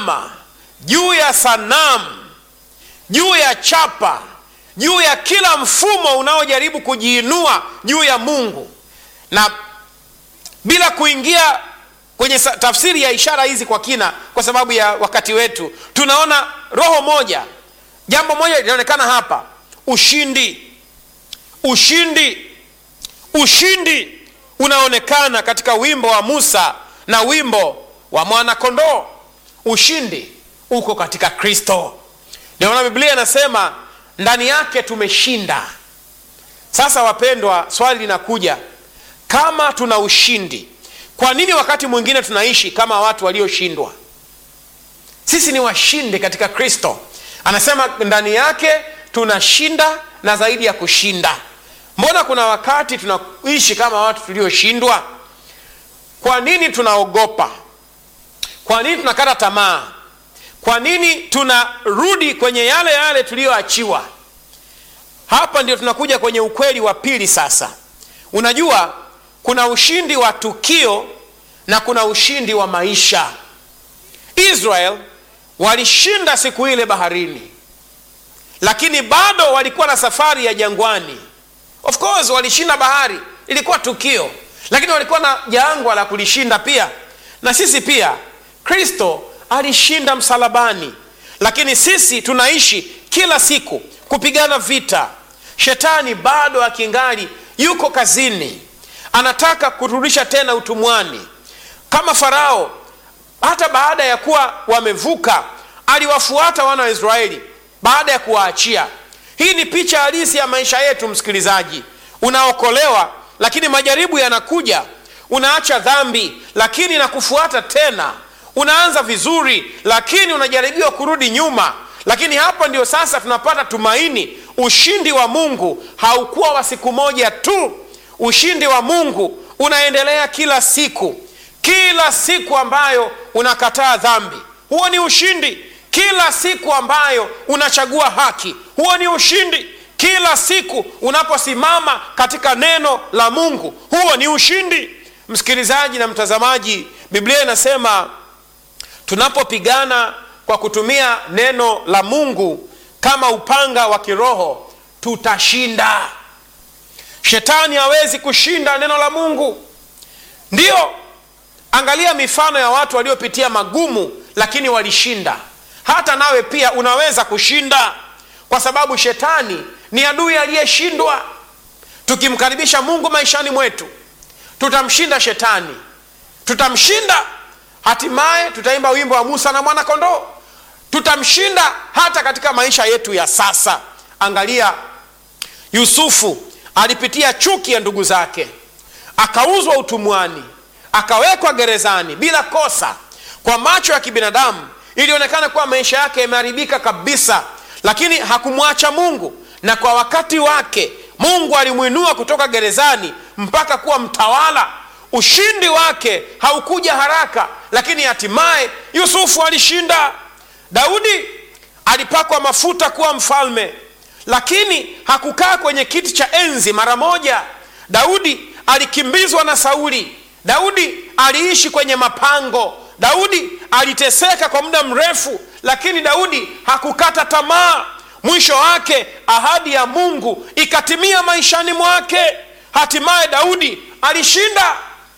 alama juu ya sanamu juu ya chapa juu ya kila mfumo unaojaribu kujiinua juu ya mungu na bila kuingia kwenye sa- tafsiri ya ishara hizi kwa kina kwa sababu ya wakati wetu tunaona roho moja jambo moja linaonekana hapa ushindi ushindi ushindi unaonekana katika wimbo wa musa na wimbo wa mwanakondoo ushindi uko katika kristo ndio maana biblia inasema ndani yake tumeshinda sasa wapendwa swali linakuja kama tuna ushindi kwa nini wakati mwingine tunaishi kama watu walioshindwa sisi ni washindi katika kristo anasema ndani yake tunashinda na zaidi ya kushinda mbona kuna wakati tunaishi kama watu tulioshindwa kwa nini tunaogopa kwa nini tunakata tamaa kwa nini tunarudi kwenye yale yale tuliyoachiwa hapa ndio tunakuja kwenye ukweli wa pili sasa unajua kuna ushindi wa tukio na kuna ushindi wa maisha israel walishinda siku ile baharini lakini bado walikuwa na safari ya jangwani of course walishinda bahari ilikuwa tukio lakini walikuwa na jangwa la kulishinda pia na sisi pia kristo alishinda msalabani lakini sisi tunaishi kila siku kupigana vita shetani bado akingali yuko kazini anataka kurudisha tena utumwani kama farao hata baada ya kuwa wamevuka aliwafuata wana wa israeli baada ya kuwaachia hii ni picha halisi ya maisha yetu msikilizaji unaokolewa lakini majaribu yanakuja unaacha dhambi lakini nakufuata tena unaanza vizuri lakini unajaribiwa kurudi nyuma lakini hapa ndio sasa tunapata tumaini ushindi wa mungu haukuwa wa siku moja tu ushindi wa mungu unaendelea kila siku kila siku ambayo unakataa dhambi huo ni ushindi kila siku ambayo unachagua haki huo ni ushindi kila siku unaposimama katika neno la mungu huo ni ushindi msikilizaji na mtazamaji biblia inasema tunapopigana kwa kutumia neno la mungu kama upanga wa kiroho tutashinda shetani hawezi kushinda neno la mungu ndiyo angalia mifano ya watu waliopitia magumu lakini walishinda hata nawe pia unaweza kushinda kwa sababu shetani ni adui aliyeshindwa tukimkaribisha mungu maishani mwetu tutamshinda shetani tutamshinda hatimaye tutaimba wimbo wa musa na mwanakondoo tutamshinda hata katika maisha yetu ya sasa angalia yusufu alipitia chuki ya ndugu zake akauzwa utumwani akawekwa gerezani bila kosa kwa macho ya kibinadamu ilionekana kuwa maisha yake yameharibika kabisa lakini hakumwacha mungu na kwa wakati wake mungu alimwinua kutoka gerezani mpaka kuwa mtawala ushindi wake haukuja haraka lakini hatimaye yusufu alishinda daudi alipakwa mafuta kuwa mfalme lakini hakukaa kwenye kiti cha enzi mara moja daudi alikimbizwa na sauli daudi aliishi kwenye mapango daudi aliteseka kwa muda mrefu lakini daudi hakukata tamaa mwisho wake ahadi ya mungu ikatimia maishani mwake hatimaye daudi alishinda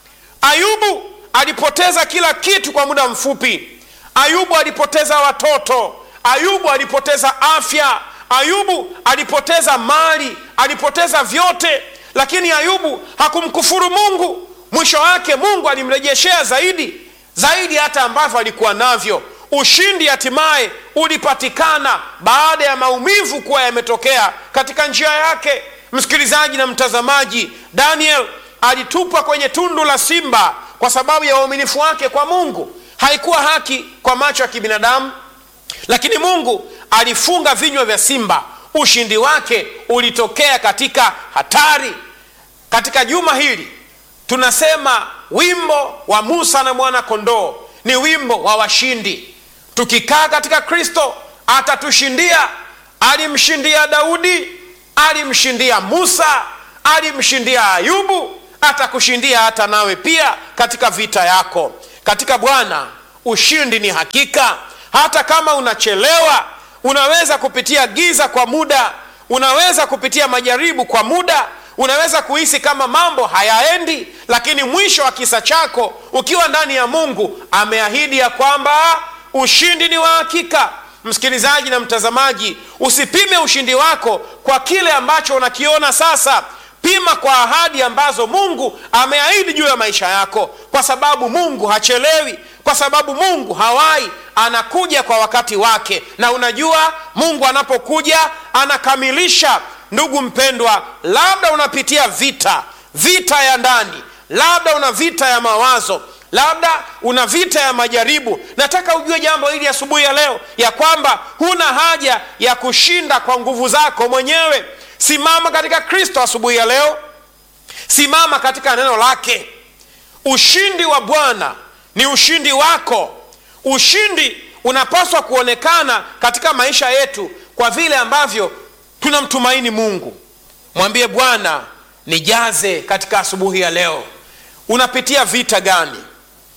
ayubu alipoteza kila kitu kwa muda mfupi ayubu alipoteza watoto ayubu alipoteza afya ayubu alipoteza mali alipoteza vyote lakini ayubu hakumkufuru mungu mwisho wake mungu alimrejeshea zaidi zaidi hata ambavyo alikuwa navyo ushindi hatimaye ulipatikana baada ya maumivu kuwa yametokea katika njia yake msikilizaji na mtazamaji daniel alitupwa kwenye tundu la simba kwa sababu ya uaminifu wake kwa mungu haikuwa haki kwa macho ya kibinadamu lakini mungu alifunga vinywa vya simba ushindi wake ulitokea katika hatari katika juma hili tunasema wimbo wa musa na mwana kondoo ni wimbo wa washindi tukikaa katika kristo atatushindia alimshindia daudi alimshindia musa alimshindia ayubu atakushindia hata nawe pia katika vita yako katika bwana ushindi ni hakika hata kama unachelewa unaweza kupitia giza kwa muda unaweza kupitia majaribu kwa muda unaweza kuhisi kama mambo hayaendi lakini mwisho wa kisa chako ukiwa ndani ya mungu ameahidi ya kwamba ushindi ni wa hakika msikilizaji na mtazamaji usipime ushindi wako kwa kile ambacho unakiona sasa pima kwa ahadi ambazo mungu ameahidi juu ya maisha yako kwa sababu mungu hachelewi kwa sababu mungu hawai anakuja kwa wakati wake na unajua mungu anapokuja anakamilisha ndugu mpendwa labda unapitia vita vita ya ndani labda una vita ya mawazo labda una vita ya majaribu nataka ujue jambo hili asubuhi ya leo ya kwamba huna haja ya kushinda kwa nguvu zako mwenyewe simama katika kristo asubuhi ya leo simama katika neno lake ushindi wa bwana ni ushindi wako ushindi unapaswa kuonekana katika maisha yetu kwa vile ambavyo tunamtumaini mungu mwambie bwana nijaze katika asubuhi ya leo unapitia vita gani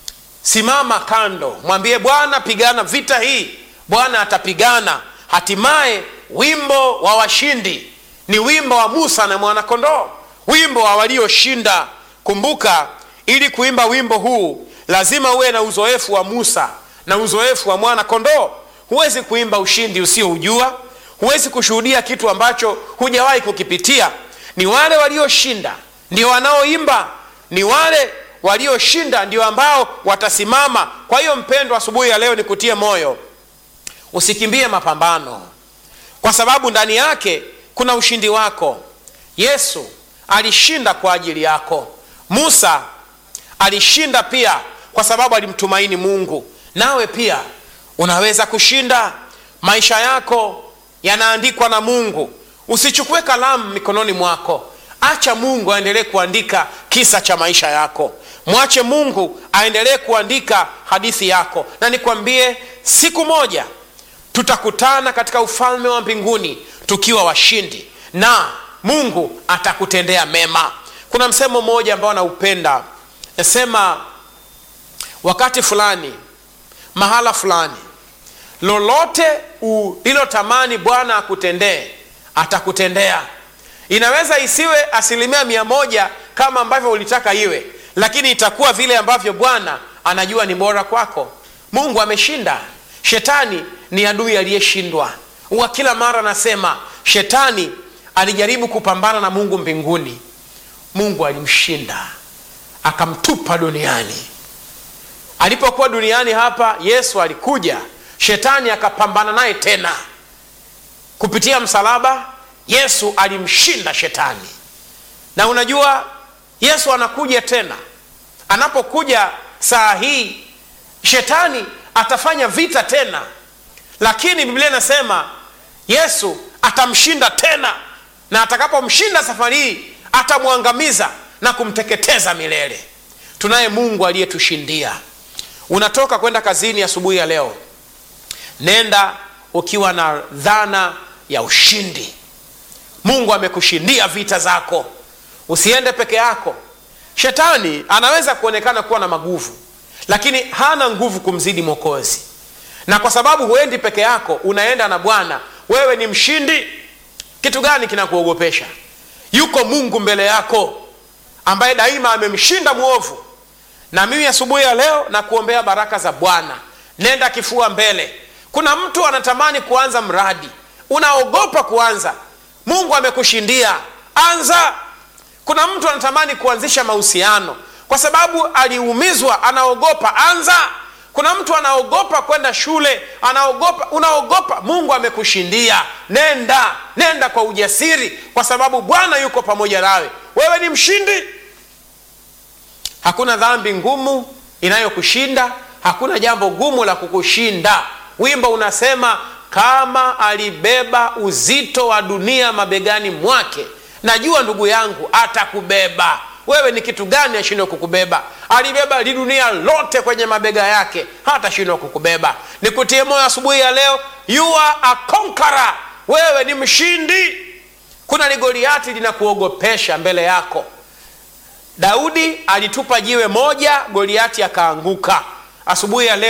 simama kando mwambie bwana pigana vita hii bwana atapigana hatimaye wimbo wa washindi ni wimbo wa musa na mwanakondoo wimbo wa walioshinda kumbuka ili kuimba wimbo huu lazima uwe na uzoefu wa musa na uzoefu wa mwana kondoo huwezi kuimba ushindi usioujua huwezi kushuhudia kitu ambacho hujawahi kukipitia ni wale walioshinda ndio wanaoimba ni wale walioshinda ndio ambao watasimama kwa hiyo mpendwa asubuhi ya leo nikutie moyo usikimbie mapambano kwa sababu ndani yake kuna ushindi wako yesu alishinda kwa ajili yako musa alishinda pia kwa sababu alimtumaini mungu nawe pia unaweza kushinda maisha yako yanaandikwa na mungu usichukue kalamu mikononi mwako acha mungu aendelee kuandika kisa cha maisha yako mwache mungu aendelee kuandika hadithi yako na nikwambie siku moja tutakutana katika ufalme wa mbinguni tukiwa washindi na mungu atakutendea mema kuna msemo mmoja ambao naupenda nasema wakati fulani mahala fulani lolote ulilotamani bwana akutendee atakutendea inaweza isiwe asilimia mia moja kama ambavyo ulitaka iwe lakini itakuwa vile ambavyo bwana anajua ni bora kwako mungu ameshinda shetani ni adui aliyeshindwa huwa kila mara nasema shetani alijaribu kupambana na mungu mbinguni mungu alimshinda akamtupa duniani alipokuwa duniani hapa yesu alikuja shetani akapambana naye tena kupitia msalaba yesu alimshinda shetani na unajua yesu anakuja tena anapokuja saa hii shetani atafanya vita tena lakini biblia inasema yesu atamshinda tena na atakapomshinda safari hii atamwangamiza na kumteketeza milele tunaye mungu aliyetushindia unatoka kwenda kazini asubuhi ya, ya leo nenda ukiwa na dhana ya ushindi mungu amekushindia vita zako usiende peke yako shetani anaweza kuonekana kuwa na maguvu lakini hana nguvu kumzidi mwokozi na kwa sababu huendi peke yako unaenda na bwana wewe ni mshindi kitu gani kinakuogopesha yuko mungu mbele yako ambaye daima amemshinda mwovu na mimi asubuhi ya leo na kuombea baraka za bwana nenda kifua mbele kuna mtu anatamani kuanza mradi unaogopa kuanza mungu amekushindia anza kuna mtu anatamani kuanzisha mahusiano kwa sababu aliumizwa anaogopa anza kuna mtu anaogopa kwenda shule anaogopa unaogopa mungu amekushindia nenda nenda kwa ujasiri kwa sababu bwana yuko pamoja nawe wewe ni mshindi hakuna dhambi ngumu inayokushinda hakuna jambo gumu la kukushinda wimbo unasema kama alibeba uzito wa dunia mabegani mwake najua ndugu yangu atakubeba wewe ni kitu gani ashindwe kukubeba alibeba li dunia lote kwenye mabega yake hatashindwa kukubeba nikutie moyo asubuhi ya leo you are a conqueror wewe ni mshindi kuna ligoliati linakuogopesha mbele yako daudi alitupa jiwe moja goliati akaanguka asubuhi ya leo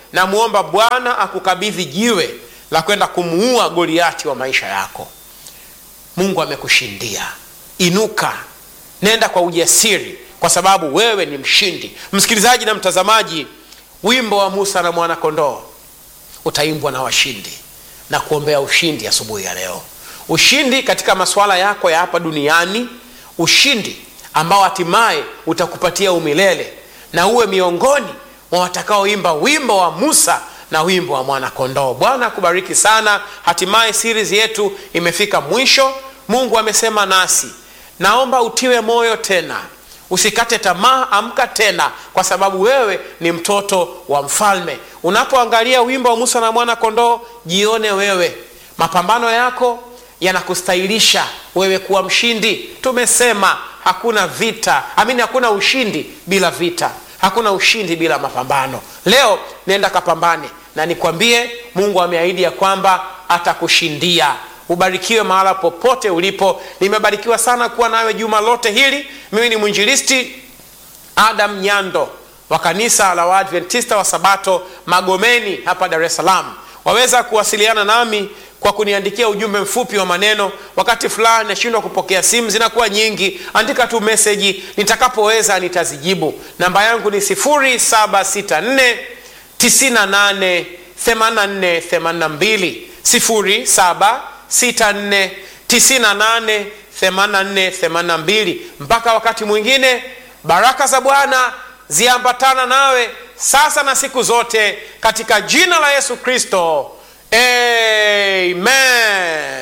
namwomba bwana akukabidhi jiwe la kwenda kumuua goliati wa maisha yako mungu amekushindia inuka nenda kwa ujasiri kwa sababu wewe ni mshindi msikilizaji na mtazamaji wimbo wa musa na mwanakondoo utaimbwa na washindi na kuombea ushindi asubuhi ya, ya leo ushindi katika masuala yako ya hapa duniani ushindi ambao hatimaye utakupatia umilele na uwe miongoni mwa watakaoimba wimbo wa musa na wimbo wa mwanakondoo bwana akubariki sana hatimaye series yetu imefika mwisho mungu amesema nasi naomba utiwe moyo tena usikate tamaa amka tena kwa sababu wewe ni mtoto wa mfalme unapoangalia wimbo wa musa na mwana kondoo jione wewe mapambano yako yanakustahilisha wewe kuwa mshindi tumesema hakuna vita amini hakuna ushindi bila vita hakuna ushindi bila mapambano leo nenda kapambane na nikwambie mungu ameahidi ya kwamba atakushindia ubarikiwe mahala popote ulipo nimebarikiwa sana kuwa nawe juma lote hili mimi ni mwinjilisti adam nyando wa kanisa la waadventista wa sabato magomeni hapa dar es salaam waweza kuwasiliana nami kwa kuniandikia ujumbe mfupi wa maneno wakati fulani nashindwa kupokea simu zinakuwa nyingi andika tu meseji nitakapoweza nitazijibu namba yangu ni 764 98 84 82 07 64 98 84 82 mpaka wakati mwingine baraka za bwana ziambatana nawe sasa na siku zote katika jina la yesu kristo amen